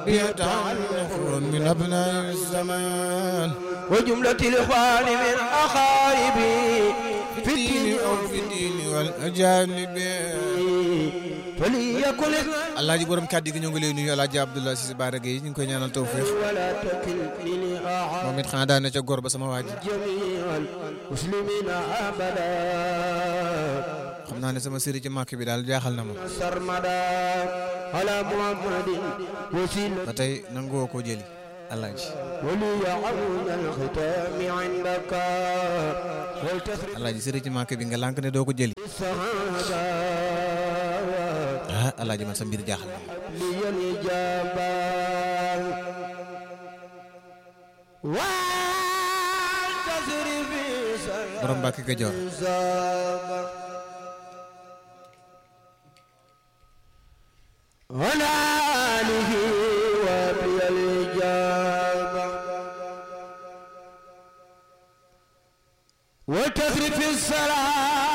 يتعلق من أبناء الزمان وجملة الإخوان من أقاربي في الدين أو في الدين والأجانب فليكن alaaji borom kàddu gi ñoo ngi lay nuyu alaaji Abdoulaye Cissé Bara Gueye ñu ngi koy ñaanal tawféex ولا تكلني أحد moom it xanaa daan na ca góor ba sama waa ji جميع المسلمين أبدا xam naa ne sama sëri ci màkk bi daal jaaxal na ma سرمدا على محمد وسيلة ba tey nangoo koo jëli alaaji ولي عون الختام عندك ولتسري alaaji sëri ci màkk bi nga lànk ne doo ko jëli السعادة ah alaaji man sa mbir jaaxal na ma لي الإجابة والتسري في borom Mbàkke Kajoor سلام على آله وبي الإجابة وتسري في السلام